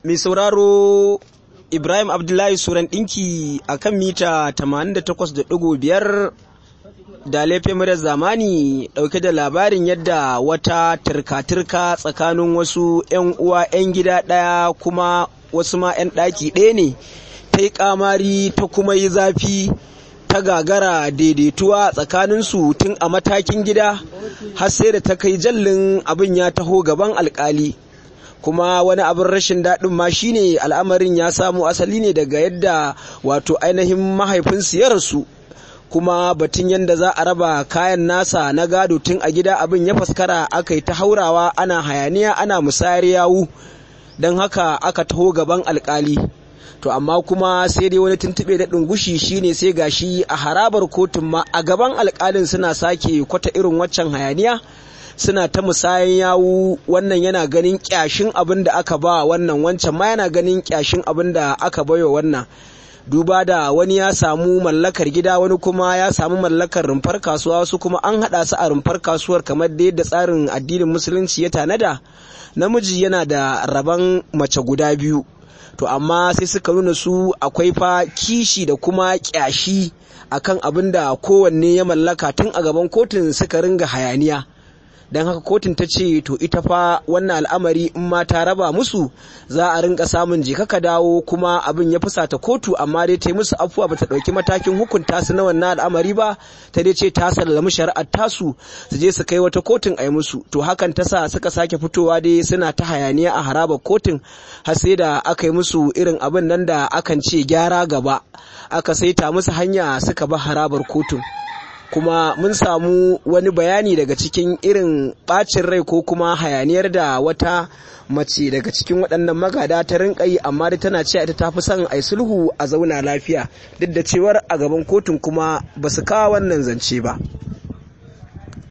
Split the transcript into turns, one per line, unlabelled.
mai sauraro Ibrahim Abdullahi Suran ɗinki a kan mita 88.5 da laifin murar zamani ɗauke da labarin yadda wata turka-turka tsakanin wasu 'yan uwa 'yan gida ɗaya kuma wasu ma 'yan ɗaki ɗaya ne ta yi ƙamari ta kuma yi zafi ta gagara daidaituwa tsakaninsu tun a matakin gida har sai da ta kai jallin abin ya taho gaban alkali kuma wani abin rashin daɗin ma shine al'amarin ya samu asali ne daga yadda wato ainihin mahaifinsu ya rasu kuma batun yadda za a raba kayan nasa na gado tun a gida abin ya faskara aka yi ta haurawa ana hayaniya ana musayar yawu don haka aka taho gaban alkali to amma kuma sai dai wani tuntuɓe da ɗungushi shine sai gashi a harabar kotun ma a gaban alkalin suna sake kwata irin waccan hayaniya suna ta musayan yawu wannan yana ganin kyashin abin da aka ba wannan wancan ma yana ganin kyashin abin da aka baiwa wannan duba da wani ya samu mallakar gida wani kuma ya samu mallakar rumfar kasuwa wasu kuma an haɗa su a rumfar kasuwar kamar da yadda tsarin addinin musulunci ya tanada namiji yana da rabon mace guda biyu to amma sai suka nuna su akwai fa kishi da kuma kyashi akan abin da kowanne ya mallaka tun a gaban kotun suka ringa hayaniya don haka kotun ta ce to ita fa wannan al'amari in ma ta raba musu za a rinka samun jika ka dawo kuma abin ya fusata kotu amma dai ta yi musu afuwa bata ɗauki matakin hukunta su na wannan al'amari ba ta dai ce ta sallami shari'ar tasu su je su kai wata kotun a yi musu to hakan ta sa suka sake fitowa dai suna ta hayaniya a harabar kotun har sai da aka yi musu irin abin nan da akan ce gyara gaba aka saita musu hanya suka ba harabar kotun kuma mun samu wani bayani daga cikin irin bacin rai ko kuma hayaniyar da wata mace daga cikin waɗannan magada ta rinka yi amma da tana cewa ita ta fi son a sulhu a zauna lafiya duk da cewar a gaban kotun kuma ba su kawo wannan zance ba